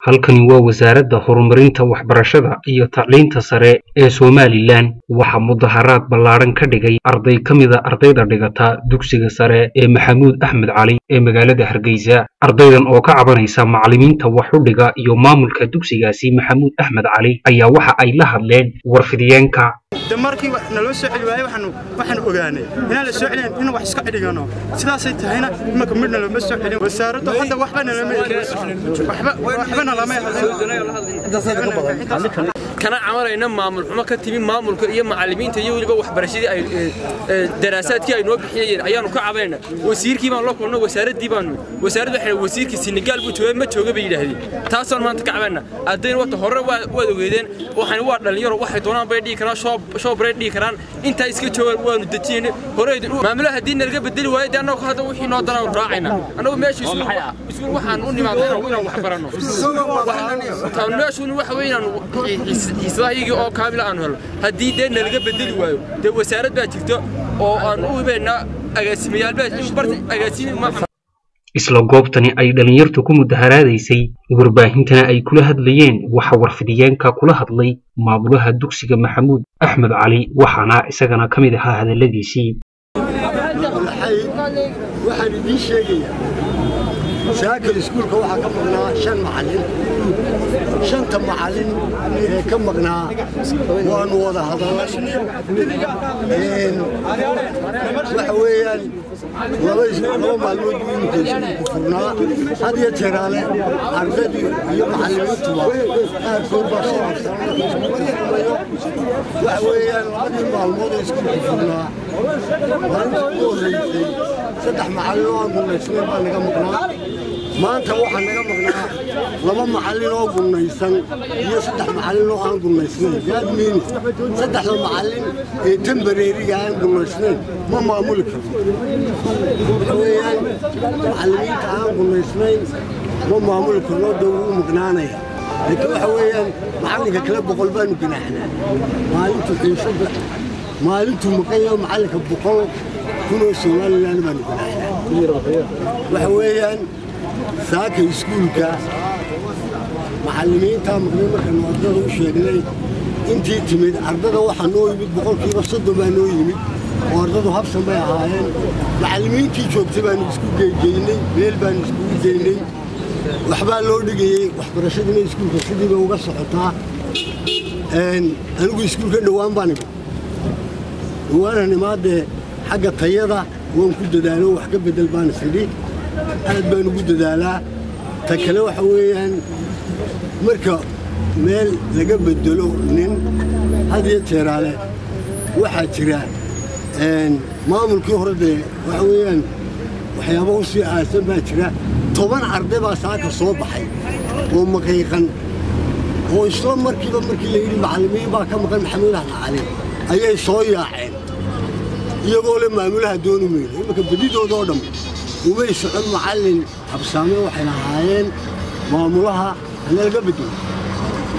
halkani waa wasaaradda horumarinta waxbarashada iyo tacliinta sare ee somalilan waxaa mudaharaad ballaadhan ka dhigay arday ka mida ardayda dhigata dugsiga sare ee maxamuud axmed cali ee magaalada hargeysa ardaydan oo ka cabanaysa macallimiinta wax u dhiga iyo maamulka dugsigaasi maxamuud axmed cali ayaa waxa ay la hadleen warfidiyeenka de markii naloo soo celi waayey waxaan ogaanay inaan la soo celin inaan wax iska cidhigano sidaasay tahayna imanka midna looma soo celin wasaaraddu hadda waxba nalama waxba nalama kana camarayna maamul xumo ka timi maamulka iyo macallimiinta iyo weliba waxbarashadii ay daraasaadkii ay noo bixiyeen ayaanu ka cabanayna wasiirkii baan la kulno wasaaraddii baanu wasaaradda waxay wasiirkii Senegal buu joogay ma jooga bay yiraahdeen taasoo maanta ka cabanayna ardayna wata hore waad ogeedeen waxaan waa dhalinyaro waxay doonaan bay dhigi karaan shoob shoob bay dhigi karaan inta iska joogaan waanu dajiyeen hore maamulaha haddii nalaga bedeli waayo dee annagu hadda wixii noo danaa raacayna annagu meesha iskuul waxaan u nimaadnay inaan wax baranno meeshuuna waxa weeye inaan xiisadahayagii oo kaamila aan helo haddii dee nalaga bedeli waayo dee wasaarad baa jirta oo aan u hibaynaa agaasimayaal baa agaasimi maaha isla goobtani ay dhallinyartu ku mudaharaadaysay warbaahintana ay kula hadlayeen waxa warfidiyeenka kula hadlay maamulaha dugsiga maxamuud axmed cali waxaana isagana ka mid ahaa hadalladiisii waxaan idiin sheegayaa saakal iskuulka waxaa ka maqnaa shan macallin shanta macallin ee ka maqnaa waanu wada hadalnay waxa weeyaan laba maalmood buu iminka iskuulku furnaa had iyo jeeraale ardaydii iyo macallimiintuba qaarkood baa soo habsanay iskuulku furmayo waxa weeyaan labadii maalmood ee iskuulku furnaa maalinta ugu horreysay saddex macallin oo aan gunaysnayn baa naga maqnaa maanta waxaa naga maqnaa laba macallin oo gunnaysan iyo saddex macallin oo aan gunnaysnayn yaad miini saddexda macallin ee tambareeriga aan gunnaysnayn ma maamuli karno waxa weeyaan macallimiinta aan gunnaysnayn ma maamuli karno dee wuu maqnaanaya laakiin waxa weeyaan macallinka kale boqol baanu ganaaxnaa maalintu xiisada maalintuu maqanyaho macallinka boqol kunoo somalilan baanu ganaaxnaa waxa weeyaan saaka iskuulka macallimiintaa maqnay markaanu ardada u sheegnay intii timid ardada waxaa noo yimid boqolkiiba soddon baa noo yimid oo ardadu habsan bay ahaayeen macallimiintii joogtay baanu isku geygeynay meel baanu iskugu geynay waxbaa loo dhigayey waxbarashadiina iskuulka sidiiba uga socotaa anigu iskuulka dhowaan baan imid dhowaanan imaadee xagga tayada waan ku dadaalo wax ka bedel baan isidhi aad baan ugu dadaalaa ta kale waxa weeyaan marka meel laga bedelo nin had iyo jeeraale waxaa jira maamulkii hore dee waxa weeyaan waxyaaba u sii aasan baa jira toban arday baa saaka soo baxay oo maqiiqan oo isla markiiba markii la yidhi macallimiin baa ka maqan maxamuud axmed cali ayay soo yaaceen iyagoo le maamulaha dooni mayno imanka bedidoodoo dhan umay socon macallin habsaame waxay lahaayeen maamulaha hana laga bedelo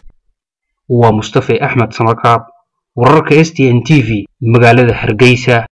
waa mustafe axmed samakaab wararka s t n t v magaalada hargeysa